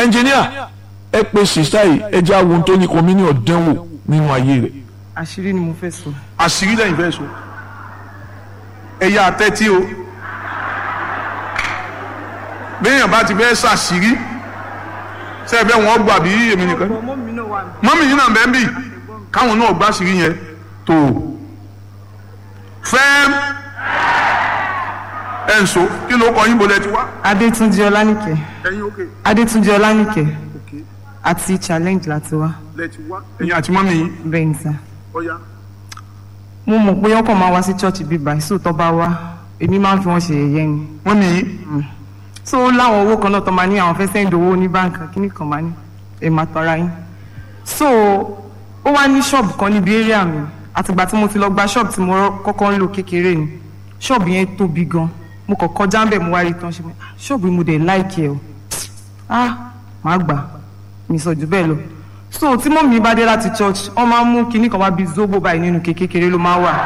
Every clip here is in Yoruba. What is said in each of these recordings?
ẹnjìníà ẹ pe sista yìí ẹ jẹ́ àwọn ohun tó ní kọ́mínì ọ̀dẹ́wò nínú ayé rẹ̀. àṣírí ni mo fẹ́ sọ. àṣírí lẹ́yìn fẹ́ sọ ẹ̀yà àtẹ́tí o béèyàn bá ti fẹ́ ṣàṣírí sẹ́ẹ̀fẹ́ wọn gbà bí èmi nìkan ọmọ mi náà wà ní. mọ́mí yìí náà bẹ́ẹ̀ bì káwọn náà gbá àṣírí yẹn tó fẹ́ẹ́m ẹ̀ ń so kí ló kọ yín bolẹ̀ ti wá. adétúnjì ọlánìkẹ́ ẹ̀yin òkè adétúnjì ọlánìkẹ́ òkè àti challenge láti wá lẹ ti wá. ẹ̀yin àti mọ́mí yín bẹ́ẹ̀ ni sà. ọ̀ya. mo mọ̀ pé ọkọ̀ máa wá sí church bíbá ìṣó tó bá wá èmi máa ń fi wọ́n ṣe yẹ̀yẹ́ ni. mọ́mí yín so ó láwọn owó kan náà tó máa ní àwọn fẹ́ sẹ́ńdì owó ní báǹkì kíní kan máa ní ẹ̀ máa tọ́ra yín. so ó wá ní ṣọ́ọ̀bù kan níbi area mi àtìgbà tí mo ti lọ gba ṣọ́ọ̀bù tí mo kọ́kọ́ ń lò kékeré ni ṣọ́ọ̀bù yẹn tóbi gan mo kàn kọjá ń bẹ̀ mo wá rí tán ṣe mo ṣọ́ọ̀bù yìí mo dẹ̀ láìkì ẹ̀ o ah màá gbà mi sọ jù bẹ́ẹ̀ lọ so tí mọ́ mi bá dé láti church wọ́n máa ń mú kinní kan wá bíi zobo báyìí nínú kékeré ló máa wà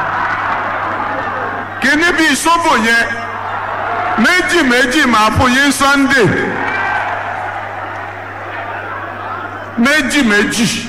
kíní bíi sóbò yẹn méjì méjì máa fún yín sunday méjì méjì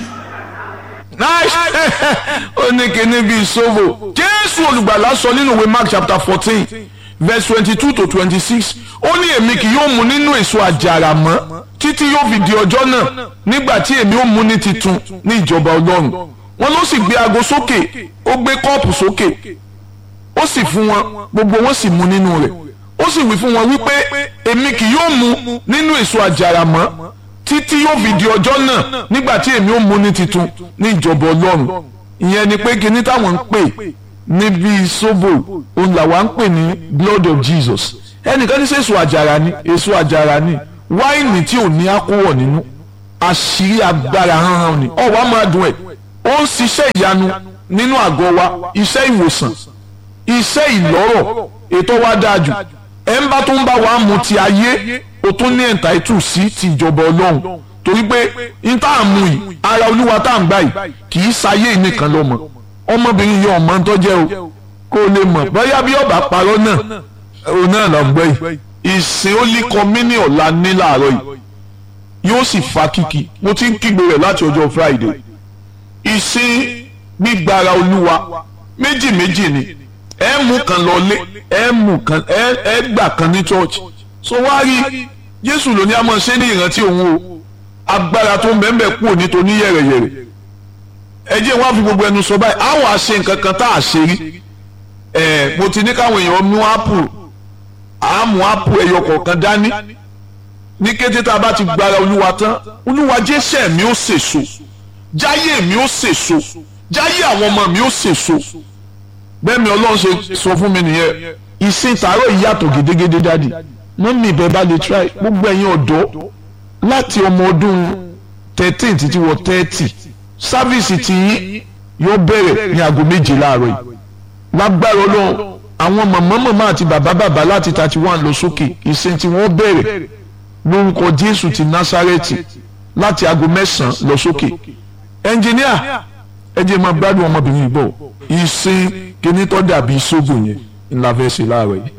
nice ó ní kíní bíi sóbò jésù olùgbàlà sọ nínú ìwé mark chapter fourteen verse twenty-two to twenty-six ó ní èmi kì yóò mu nínú èso àjàrà mọ́ títí yóò fi di ọjọ́ náà nígbà tí èmi ó mu ní titun ní ìjọba ọlọ́run wọn ló sì gbé aago sókè ó gbé kọ́ọ̀pù sókè ó sì fún wọn gbogbo wọn sì mu nínú rẹ̀ ó sì wí fún wọn wípé èmi kì yóò mu nínú èso àjàrà mọ́ títí yóò fi di ọjọ́ náà nígbà tí èmi ó mu ní titun ní ìjọba ọlọ́run ìyẹn ni pé kíní táwọn ń pè níbi sóbò òun làwa ń pè ní blood of Jesus ẹnìkan ní sẹ́ èso àjàrà ni èso àjàrà ni wáìnì tí ò ní àkówọ̀ nínú àṣírí agbára hánhán ni ọ̀wá máa dùn ẹ̀ ó ń ṣiṣẹ́ ìyanu nínú àgọ́ wa iṣẹ́ ìwòsàn iṣẹ́ ìlọ́rọ̀ ètò wa dáa jù ẹ̀ ń bá tó ń bá wa mu ti ayé o tún ní ẹ̀ǹtáìtù sí ti ìjọba ọlọ́run torí pé n tá à ń mu yìí ara olúwa tá à ń gbà yìí kì í ṣayé nìkan lọ́mọ ọmọbìnrin yìí ọmọ tó jẹ́ o kó o lè mọ̀ bóyá bí ọba parọ́ náà òun náà lọ gbọ́ yìí ìsìn ó lé kọ́mínì ọ̀la ní làárọ̀ yìí yóò sì fa kíkì mo ti ń kígbe rẹ̀ láti ọjọ́ Friday ìsìn gbígbára olúwa méjì méjì ni ẹ mú kan lọlé ẹ mú kan ẹ ẹ gbà kan ní church so wá rí jésù ló ní a máa ṣe ní ìrántí òun o agbára tó ń bẹ́ẹ̀ kú òní tó ní yẹ̀rẹ̀yẹ̀rẹ̀ ẹ jẹ́ wá fi gbogbo ẹnu sọ báyìí àwọn àṣe nǹkan kan tá a ṣe rí ẹ mo ti ní káwọn èèyàn mú apple àmú apple ẹyọ kọ̀ọ̀kan dání ní kété tá a bá ti gbára olúwa tán olúwa jésù mi ó sèso jáyé mi ó sèso jáyé àwọn ọmọ mi ó sèso bẹ́ẹ̀ mi ọlọ́run ṣe sọ fún mi nìyẹn ìsìn tààrọ̀ ìyàtọ̀ gédégédé dádì mọ́mí ibẹ̀ bá lè try gbogbo ẹ̀yin ọ̀dọ́ láti ọmọ ọdún thirteen títí wọ thirty sáfíìsì tí yóò bẹ̀rẹ̀ ní aago méje láàárọ̀ yìí lágbára ọlọ́run àwọn màmá màmá àti bàbá bàbá láti thirty one lọ sókè ìsìn tí wọ́n bẹ̀rẹ̀ lórúkọ jésù ti násárẹ́tì láti aago mẹ́sàn-án lọ sókè ẹnjìníà ẹ jẹ́ máa gbádùn ọmọbìnrin yìí bọ̀ ìsìn kíní tó dàbí sóbò yẹn ńlá fẹ́ ṣe láàárọ̀ yìí.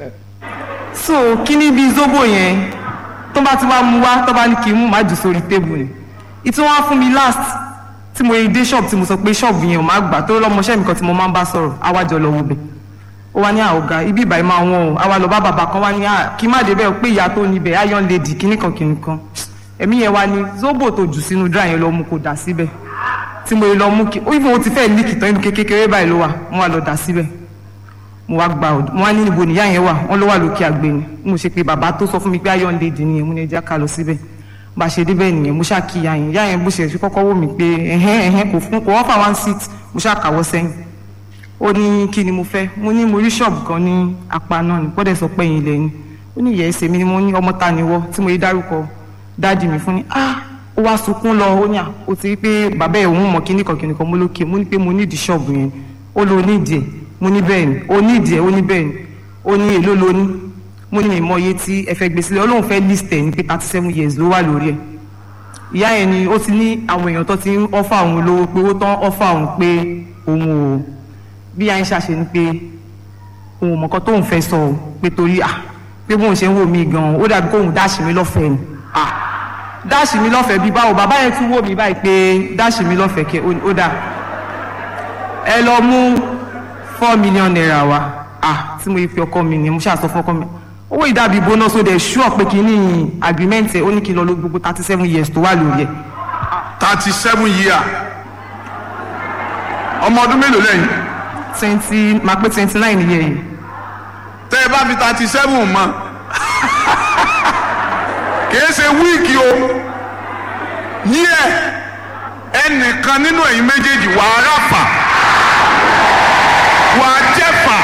so kíní bíi zobo yẹn tó bá ti wá mú wá tó bá ní kí n mú má jù sórí tébù ni ìtú wọn fún mi last tí mo dé ṣọ́ọ̀bù tí mo sọ pé ṣọ́ọ̀bù yẹn ò má gbà tó lọ́mọṣẹ́ mi kan tí mo máa ń bá sọ̀rọ̀ àwájọ lọ wo bẹ̀ ó wá ní àwògá ibi ìbàyí máa wọ́n o àwa lọ bá bàbá kan wá ní kí má débẹ̀ pé ìyá tó níbẹ̀ iron lady kíní kan kíní kan ẹ̀mí yẹn wá ní zobo tó jù sínú dry yẹn lọ mú kó dà síbẹ̀ tí mo lọ mú kí ó ìfowó ti fẹ́ líkì tán inú kékeré báyìí ló wà mo wá lọ dà síbẹ̀ mo wá gba ọdún mo wá ní níbo nìyá yẹn wà wọn ló wà lókè àgbè ni mo ṣe pé bàbá tó sọ fún mi pé iron lady nìyẹn mo ní ẹjẹ ká lọ síbẹ̀ bá a ṣe débẹ̀ nìyẹn mo ṣáà kí ìyá yẹn ìyá yẹn bó ṣe fi kọ́kọ́ wò mí pé ẹ̀hẹ́n ẹ̀hẹ́n kò fún kò wọ́n fà one seat mo ṣáà kàwọ́ sẹ́yìn ó ní kí ni mo fẹ́ mo ní mo rí ṣọ́ọ̀bù kan ní apá náà ní gbọ́dọ̀ sọ pé ẹ̀yìn ilẹ̀ ni ó ní ìyá ẹsẹ̀ mi ni mo ní ọmọ ta ni wọ́ tí mo yé dárúkọ dáàdì mi fún ni ah ó wá sunkún lọ ó ní à ó ti rí pé bàbá ẹ̀ òun mọ̀ kíní kan kíní kan mo lókè mo ní pé mo nídìí ṣọ́ọ̀bù yẹn ó lo onídìí ẹ̀ mo ní bẹ́ẹ̀ ni ó nídìí ẹ̀ ó ní bẹ́ẹ̀ ni ó ní èló lo ní mo ní ìmọ̀ iye tí ẹ fẹ́ gbé sílẹ̀ ọlọ́run fẹ́ list ẹ̀ ní pé thirty seven years ló wà lórí ẹ̀ ìyá yẹn ni ó ti ní àwọn èèyàn tó ti ń ọ́fà òun lówó pé owó tán ọ́fà òun pé òun ò bí yáa ń ṣàṣe ni pé òun ò mọ̀kọ́ tóun fẹ́ sọ ọ́ pé torí à pé bóun ṣe ń wò mí gan-an ó dàbí kóun dáṣì mí lọ́fẹ̀ẹ́ ni à dáàṣì mi lọ́fẹ̀ẹ́ bíi báwo bàbá yẹn tún wò mí báyìí pé dáàṣì mi lọ́fẹ̀ẹ́ kẹ ó dà ẹ lọ mú four million naira wá ah tí mo yí fi ọkọ mi ni mo ṣàṣọ fún ọkọ mi owó ìdàbí bonus ó dẹ̀ ṣúọ̀ pé kí ní agreement ẹ̀ ó ní kí n lọ ló gbogbo thirty seven years tó wà lórí ẹ̀ thirty seven year ọmọ ọdún mélòó lẹ́yìn twenty máa pé twenty nine year yìí tẹ́ ẹ bá fi thirty seven mọ́ kìí ṣe wíìkì o yíyẹ ẹnìkan nínú ẹ̀yin méjèèjì wà á ráfà wà á jẹ́fà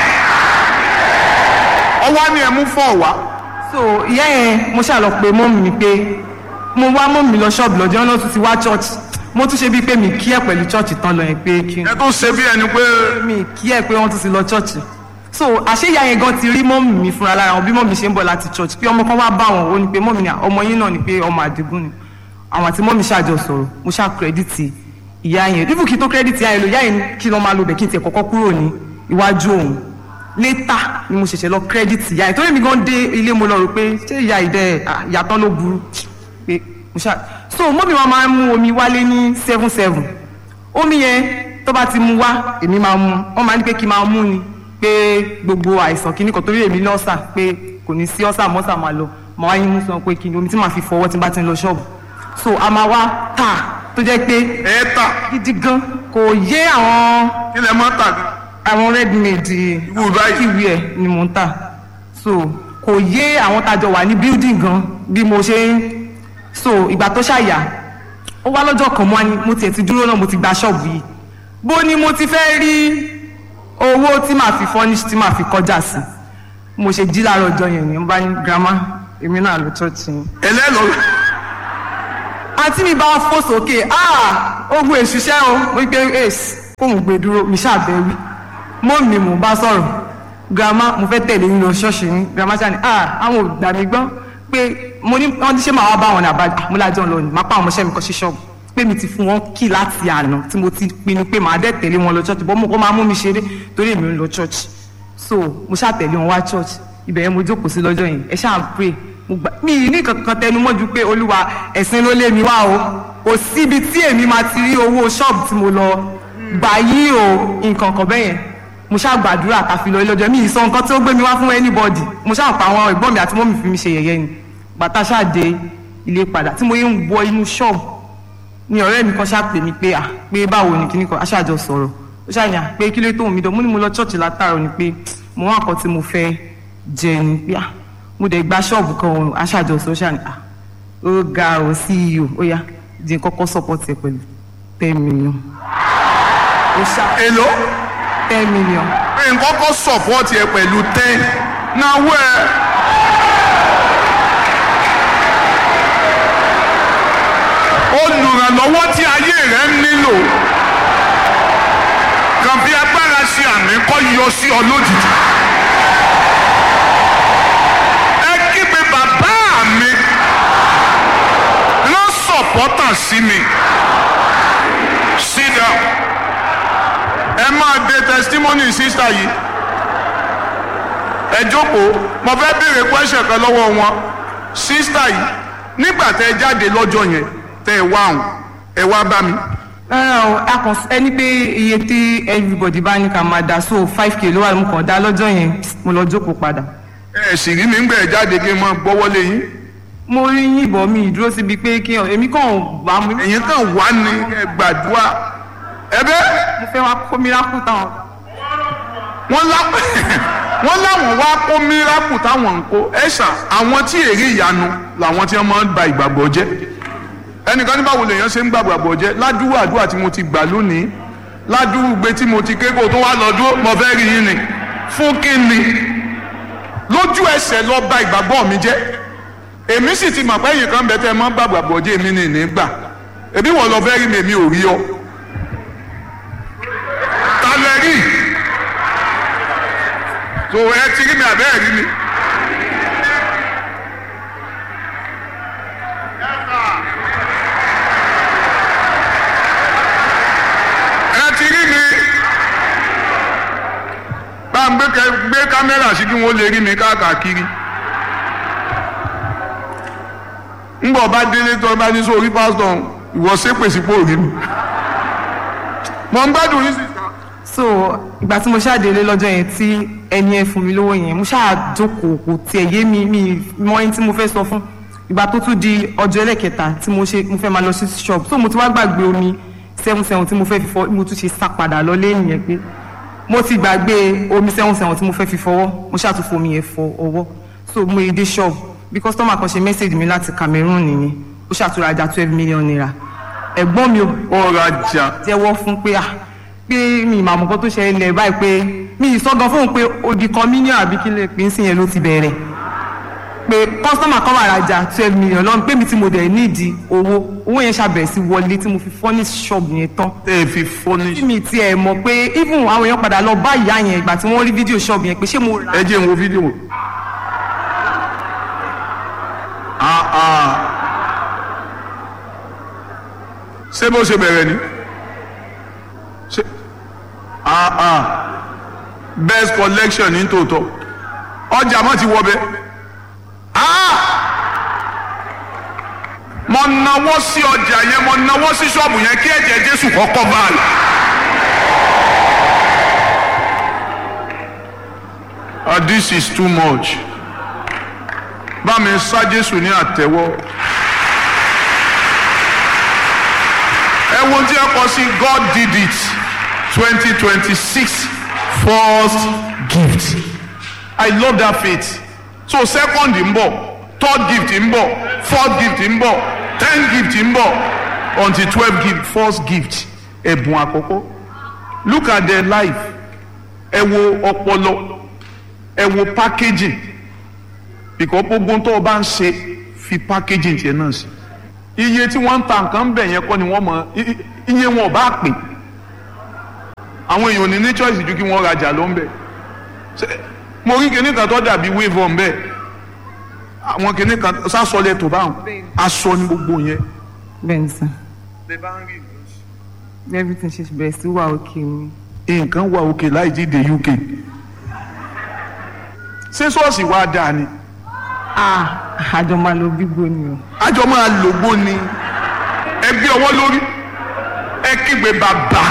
ọwọ́ ni ẹ mú fọ́ wá so ìyá yẹn mo ṣàlọ pé mọ́mì mi pé mo wá mọ́mì lọ ṣọ́ọ̀bù lọ́jọ́ náà tún ti wá church mo tún ṣe bíi pé mi kí ẹ̀ pẹ̀lú church tán lọ yẹn pé kí n ẹ tó ṣe bí ẹni pé mi kí ẹ̀ pé wọ́n tún ti lọ church so àṣé ìyá yẹn gan ti rí mọ́mì mi fúnra lára wọn bí mọ́mì ṣe ń bọ̀ láti church pé ọmọ kan wá bá wọn ó ní pé mọ́mì ni ọmọ yín náà ni pé ọmọ àdìgún ni àwọn àti mọ́mì ṣàjọ sọ̀rọ̀ mo ṣá kírẹ́dìtì ìyá yẹn dípò kí n tó kírẹ́dìtì ìyá yẹn lò ìyá yẹn kí lọ́ máa lo bẹ̀ kí n tiẹ̀ kọ́kọ́ kúrò ní iwájú òun létà ni mo ṣẹ̀ṣẹ̀ lọ kírẹ́dìtì ìyá yẹn torí mi gan dé ilé mo lọ rò pé ṣé ìyá ìdẹ ìyàtọ̀ ló burú pé mo ṣá so mọ́mì wa máa ń mú omi wálé ní seven seven omi yẹn tó bá ti mu wá èmi máa mu wọ́n máa ní pé kí n máa mú ni pé gbogbo àìsàn kìíní kan torí èmi ní ọ̀sà pé kò ní sí ọ̀sà mọ́sà máa lọ màá wáyé mú sọ pé kí ni omi tí màá fi fọwọ́ tí n bá ti ń lọ ṣọ́ọ̀bù so a máa wá tà tó jẹ́ pé ẹ tà gidi gan kò yé àwọn kí lẹ mọ́ tà gan. àwọn redmade Irú báyìí. kíwì ẹ̀ ni mò ń tà so kò yé àwọn tájọ wà ní building gan bí mo ṣe ń so ìgbà tó ṣàyà ó wá lọ́jọ́ kan mọ́ ni mo tiẹ̀ ti dúró náà mo ti gba ṣọ́ọ̀bù yìí bó ni mo ti fẹ́ rí owó tí màá fi furnish tí màá fi kọjá sí mo ṣe jí láàárọ̀ ọjọ́ yẹn ni mo bá ní grandma èmi náà lọ church yẹn ẹlẹ́lọ́ àǹtí mi bá fò sókè ah ogun èṣùṣẹ́ o mo gbé ace kóun gbé dúró mi ṣàbẹ̀wí mọ́ mi mò ń bá sọ̀rọ̀ grandma mo fẹ́ tẹ̀lé yín lọ ṣọ́ọ̀ṣì yín grandma ṣáà ní ah àwọn ò gbà mí gbọ́ pé mo ní wọ́n ti ṣe máa wá bá wọn ní àbájá mo lájọ́ lọ ní máa pa àwọn ọmọọṣẹ́ mi kọ́ sí ṣọ́ọ̀bù pé mi ti fún wọn kí láti àná tí mo ti pinnu pé màá dẹ̀ tẹ̀lé wọn lọ ṣọ́ọ̀ṣì bọ́ mo kọ́ máa mú mi ṣeré torí èmi ń lọ ṣọ́ọ̀ṣì so mo ṣáà tẹ̀lé wọn wá ṣọ́ọ̀ṣì ibẹ̀ yẹn mo jókòó sí lọ́jọ́ yẹn ẹ ṣáà pray mo gbà mí ní kankan tẹnu mọ́ ju pé olúwa ẹ̀sìn ló lé mi wá o kò síbi tí èmi máa ti rí owó ṣọ́ọ̀bù tí mo lọ gbà yí o nǹkan kan bẹ́yẹn mo ṣáà gbàdúrà ká fi lọ ilé ọjọ́ mi ìsọ nǹkan tí ó gbé mi wá fún anybody mo ṣáà pa àwọn ẹ̀gbọ́n mi àti mọ́mì fi mi ṣe yẹ̀yẹ́ ni bàtà ṣáà dé ilé padà tí mo yé ń wọ inú ṣọ́ọ̀bù ni ọ̀rẹ́ mi kan ṣáà pè mí pé à pé báwo ni kíní kan aṣáàjọ sọ̀rọ̀ ó ṣáà yàn pé kí ló tó mi dán mo ní mo lọ ṣọ́ọ̀ṣì látàrọ̀ ni pé mo wá nǹkan tí mo fẹ́ jẹ ni pé à mo dẹ̀ gba ṣọ́ọ̀bù kan òun aṣáàjọ sọ ṣáà ni à ó ga ọ̀ CEO ó yá di kọ́kọ́ support ẹ pẹ̀lú ten million ó ṣáà èlò ten million nǹkan kọ́ sọ̀pọ́ọ̀tì ẹ pẹ̀lú ten náwó ẹ. olùrànlọ́wọ́ tí ayé rẹ̀ ń nílò kàn fi agbára ṣe àmì kọ́ yọ sí ọ lójijì. ẹ kígbe bàbá mi rán sọ̀pọ́tà sí mi sit down ẹ máa de testimony sísá yìí ẹ jókòó mo fẹ́ béèrè question kan lọ́wọ́ wọn sísá yìí nígbà tẹ ẹ jáde lọ́jọ́ yẹn tẹ ẹ wá àwọn ẹ wá bá mi rárá o a kàn ẹni pé iye tí everybody bá ní ká máa dá so five k ló wà mo kàn dá lọ́jọ́ yẹn mo lọ jókòó padà ẹ sì rí mi ń gbẹ ẹ jáde kí n máa gbọ́wọ́ lé yín mo rí yìnbọn mi ìdúró síbi pé kí èmi kàn wá mo ẹ̀yin kan wá ní ẹ gbàdúrà ẹ bẹ́ẹ̀. mo fẹ́ wá kó miracle táwọn wọ́n lá wọ́n láwọn wá kó miracle táwọn ń kó ẹ̀ṣà àwọn tí èrè ìyanu làwọn tí wọ́n máa ń ba ìgbàgbọ́ jẹ́ ẹnìkan ní báwo lèèyàn ṣe ń gbàgbọ́ àgbọ̀ jẹ́ ládùúgbò àdúrà tí mo ti gbà lónìí ládùúgbò gbé tí mo ti ké kó tó wá lọ dúró mo fẹ́ rí yín ni fún kí ni lójú ẹsẹ̀ lọ ba ìgbàgbọ́ mi jẹ́ èmi sì ti mọ̀ pé ẹ̀yìn kan bẹ tẹ́ ẹ máa ń gbàgbọ́ àgbọ̀ jẹ́ èmi ní ìní gbà èmi wọ́n lọ fẹ́ rí mi èmi ò rí ọ ta lẹ rí so ẹ ti rí mi àbẹ́ ẹ̀ rí mi. ẹ ti rí mi bá ń gbé kẹ- gbé kámẹ́rà sí kí wọ́n lè rí mi káàkiri ńgbọ̀ bá délé tó bá ní sórí pásítọ̀ ìwọ ṣépè sípò rí mi mo ń gbádùn yín sísá. so ìgbà tí mo ṣàdélé lọ́jọ́ yẹn tí ẹni ẹ fún mi lówó yẹn mo ṣáà jókòó kò tiẹ̀ yé mi mi mọ ẹni tí mo fẹ́ sọ fún ìgbà tó tún di ọjọ́ ẹlẹ́kẹta tí mo ṣe mo fẹ́ máa lọ sí shop so mo ti wá gbàgbé omi seven seven tí mo fẹ́ fi fọ mo tún ṣe sá padà lọ lẹ́yìn yẹn pé mo ti gbàgbé omi seven seven tí mo fẹ́ fi fọwọ́ mo ṣáà tún fomi yẹn fọ ọwọ́ so mo yẹ dé shop bí customer kan ṣe message mi láti Cameroon nìyẹn ó ṣàtúrajà twelve million naira ẹ̀gbọ́n mi ò ọ̀rọ̀ ajá jẹ́wọ́ fún pé à pé mi ìmọ̀ àmọ́kọ́ tó ṣẹlẹ̀ báyìí pé mi ìsọgan fóun pé odi kan mílíọ̀nù àbí kí lè pín sí yẹn ló ti bẹ̀rẹ̀ pé kọ́sítọ́mà kan wà rajà twelve million lọ́nà pé mi tí mo dẹ̀ nídìí owó owó yẹn ṣàbẹ̀rẹ̀ sí wọlé tí mo fi furnish shop yẹn tán tẹ́ ẹ fi fọ́ni. tí mi tiẹ̀ mọ̀ pé even àwọn èèyàn padà lọ bá ìyá yẹn ìgbà tí wọ́n rí fídíò shop yẹn pé ṣé mo rà ẹ jẹ́ n wo fídíò. Ah, ah. ṣé bó ṣe bẹ̀rẹ̀ ni ṣe ah, ah. best collection ní tòótọ́ ọjà mọ́ ti wọ bẹ́ẹ̀. Ah! mo nawọ́ sí ọjà yẹn mo nawọ́ sí ṣọ́ọ̀bù yẹn kí ẹ̀jẹ̀ Jésù kọ́kọ́ bá a lọ. Ah, this is too much. Bá mi sá Jésù ní àtẹ́wọ́. Ẹ wo tí ẹ kọ sí God did it twenty twenty six first gift. I love that faith. So second ń bọ̀, third gift ń bọ̀, fourth gift ń bọ̀, ten gift ń bọ̀, until twelve gift first gift ẹ̀bùn àkọ́kọ́. Look at their life. Ẹ wo ọpọlọ ẹ wo packaging because gbogbo tó o bá ń ṣe fi packaging tiẹ̀ náà sí iye tí wọ́n ń ta nǹkan bẹ̀ yẹn kọ́ ni wọ́n mọ i- i- iye wọn ò bá pè àwọn èèyàn ò ní ní choice ju kí wọ́n rajà ló ń bẹ̀ Ṣé- mo rí kinní kan tó dàbí wave on bẹ́ẹ̀ àwọn kinní kan sásọlẹ̀ tó bá wọn aṣọ ni gbogbo yẹn. bẹ́ẹ̀ ni sàn everything ṣe bẹ̀rẹ̀ sí wà òkè mi. nǹkan wà òkè láì jíde UK ṣé ṣọ́ọ̀ṣì wa dáa ni. ah àjọ máa lo bígbó ni o. àjọ máa lògbó ni ẹgbẹ́ ọwọ́ lórí ẹ kígbe bàbá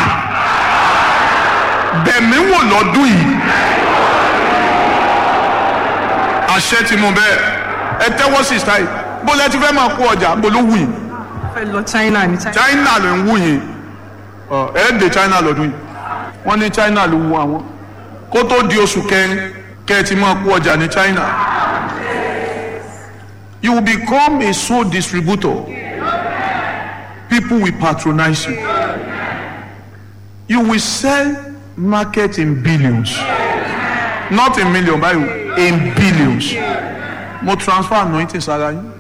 bẹ̀mí wò lọ́dún yìí àṣẹ ti mú bẹ́ẹ̀ ẹ tẹ́wọ́ sí style bó lẹ ti fẹ́ máa kó ọjà bó ló wù yìí fẹ́ lọ China ní China. China ló ń wù yìí Ọ, ẹ dé China lọ́dún yìí wọ́n ní China ló wù àwọn kó tó di oṣù kẹrin kẹ́ ẹ ti máa kó ọjà ní China you will become a sole distributor people will patronize you you will sell market in billions not in million báyìí o, in billions mo transfer anointing sára yín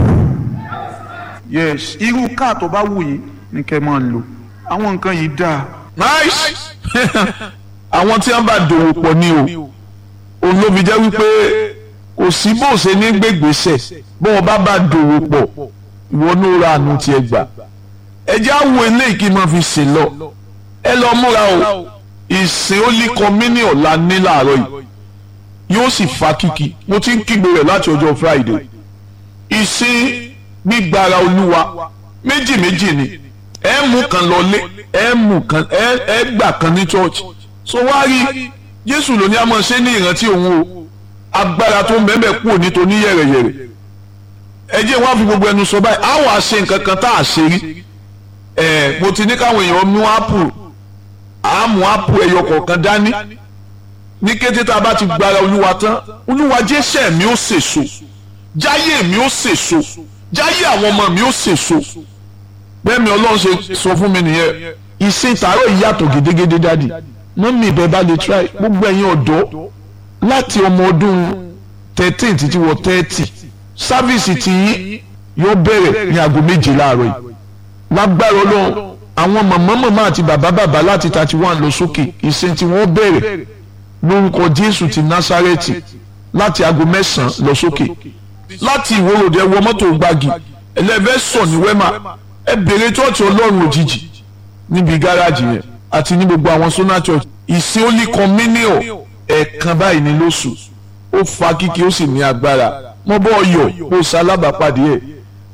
yes irú káà tó bá wù yín ni kẹ́ máa lò àwọn nǹkan yìí dáa. nice àwọn tí wọ́n bá dòwò pọ̀ ní o òun ló fi jẹ́ wípé kò sí bó ṣe ní gbégbèsè bó wọn bá bá dòwò pọ̀ ìwọ ní ra àánú tiẹ̀ gbà ẹ jẹ́ àwọ̀ eléyìí kí n máa fi ṣe lọ ẹ lọ múra o ìsìn ó lé kọ́mínì ọ̀la ní làárọ̀ yìí yóò sì fa kíkì mo ti ń kígbe rẹ̀ láti ọjọ́ Friday ìsìn gbígbára olúwa méjì méjì ni ẹ mú kan lọlé ẹ mú kan ẹ ẹ gbà kan ní church so wá rí Jésù ló ní a máa ṣe ní ìrántí òun o agbára tó ń bẹ́ẹ̀ kúrò nítorí yẹ̀rẹ̀yẹ̀rẹ̀ ẹ jẹ́ wọ́n á fi gbogbo ẹnu sọ báyìí àwọn àṣe nǹkan kan tá a ṣe rí ẹ mo ti ní káwọn èèyàn mú ápù àmú ápù ẹyọ kọ̀ọ̀kan dání ní kété tá a bá ti gbára olúwa tán olúwa jésẹ̀ mi ó sèso jáyé mi ó sèso jáyé àwọn ọmọ mi ó sèso bẹ́ẹ̀ mi ọlọ́run ṣe sọ fún mi nìyẹn ìsìn tààrọ̀ ìyàtọ̀ gédégédé dádì mọ́mí ìbẹ́ bá lè try gbogbo ẹ̀yin ọ̀dọ́ láti ọmọ ọdún thirteen títí wọ thirty sáfíìsì tí yóò bẹ̀rẹ̀ ní aago méje láàárọ̀ yìí lágbára ọlọ́run àwọn màmá màmá àti bàbá bàbá láti thirty one lọ sókè ìsìn tí wọ́n bẹ̀rẹ̀ lórúkọ jésù ti násárẹ́tì láti aago mẹ́sàn-án lọ sókè láti ìwòròdé wọ mọ́tò gbági ẹlẹ́fẹ́ sọ ní wẹ́mà ẹ bèrè chọ́ọ̀chì ọlọ́run òjijì níbi gáràjì yẹn àti ní gbogbo àwọn sona church ìsìn ó lè kan mílíọ̀ ẹ̀ẹ̀kan báyìí ní lóṣù ó fa kíkì ó sì ní agbára mọ́ bọ́ ọyọ̀ kó o ṣalábàápàdé ẹ̀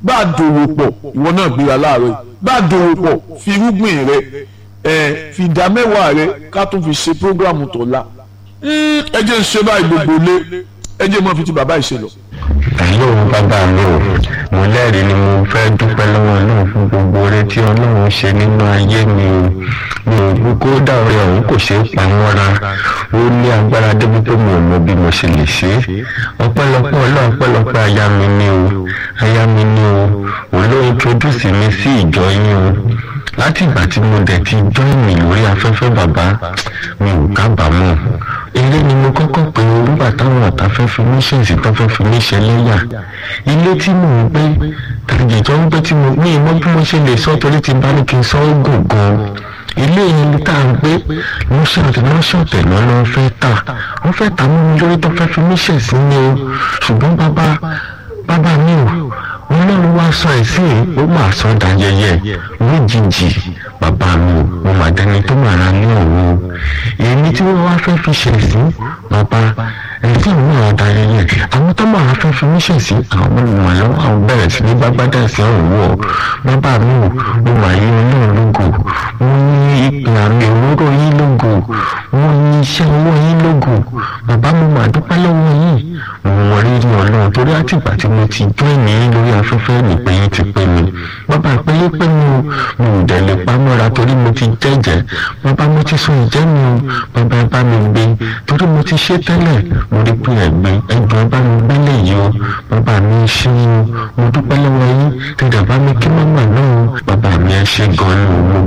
bá a dòwò pọ̀ ìwọ náà gbéra láàárọ̀ yìí bá a dòwò pọ̀ fi irúgbìn rẹ ẹ fi ìdá mẹ́wàá rẹ ká tún fi ṣe prógrámù tọ̀la ẹ jẹ́ ń ṣe báyìí gbogbo lé ẹ jẹ́ mọ́ fi ti bàbá ìṣe lọ. Hello bàbá mi o mo lẹ́rìí ni mo fẹ́ dúpẹ́ lọ́wọ́ Ọlọ́run fún gbogbo oore tí Ọlọ́run ṣe nínú ayé mi o mi ò gbọ́ kó dá oore ọ̀hún kò ṣeé pa mọ́ra ó ní agbára débi pé mi ò mọ bí mo ṣe lè ṣe é ọpẹ́lọpẹ́ Ọlọ́run ọpẹ́lọpẹ́ aya mi ni o aya mi ni o òun ló introduce mi sí ìjọ yín o láti ìgbà tí mo dẹ̀ ti join mi lórí afẹ́fẹ́ bàbá mi ò kábàámọ̀ ilé ni mo kọ́kọ́ pé nígbà táwọn ọ̀tá fẹ́ fi mí ṣèǹsì tó fẹ́ fi mí ṣe lẹ́yà ilé tí mò ń gbé tàjẹ̀jọ́ ń gbé tí mo ní ìmọ̀ bí mo ṣe lè sọ torí ti bá ní kí n sọ ó gùn gan ilé yẹn tá à ń gbé lọ́sọ̀tẹ̀ lọ́sọ̀tẹ̀ lọ́nà fẹ́ tà wọ́n fẹ́ tà mọ́ mi lórí tó fẹ́ fi mí ṣèǹsì ni o ṣùgbọ́n bàbá bàbá mi ò ọlọ́run wá sọ ẹ̀sìn ó máa sọ dayẹyẹ lójijì bàbá mi ò mo mà dẹni tó mà ra ní òun èmi tí wọ́n wá fẹ́ fi ṣẹ̀sìn bàbá ẹ̀sìn náà dayẹyẹ àwọn tó máa fẹ́ fi mí ṣẹ̀sìn àwọn ọmọ lọ́wọ́ àwọn bẹ̀rẹ̀ sí ní gbàgbádà sí ọ̀hún wọ̀ bàbá mi ò mo mà yí ọlọ́run lógo mo ní ìpè àmì òwúrọ̀ yín lógo mo ní iṣẹ́ ọwọ́ yín lógo bàbá mo mà dúpẹ́ lọ́wọ́ yín mo mọ rírì ọlọ́run torí àtìgbà tí mo ti jọ́ ẹ̀mí lórí afẹ́fẹ́ nìpé yín ti pé mi bàbá ìpéyé pé mi ò mi ò dẹ̀ lè pa mọ́ra torí mo ti jẹ́jẹ́ bàbá mo ti sún ìjẹ́ mi o bàbá ẹ bá mi gbé torí mo ti ṣe tẹ́lẹ̀ mo rí pé ẹ̀gbẹ́ ẹ̀gbọ́n ẹ bá mi gbélé yìí o bàbá mi ṣe o mo dúpẹ́ lọ́wọ́ yín tẹ̀dẹ̀ bá mi kí mọ́mọ́ náà o bàbá mi ẹ ṣe gan-an ni o mo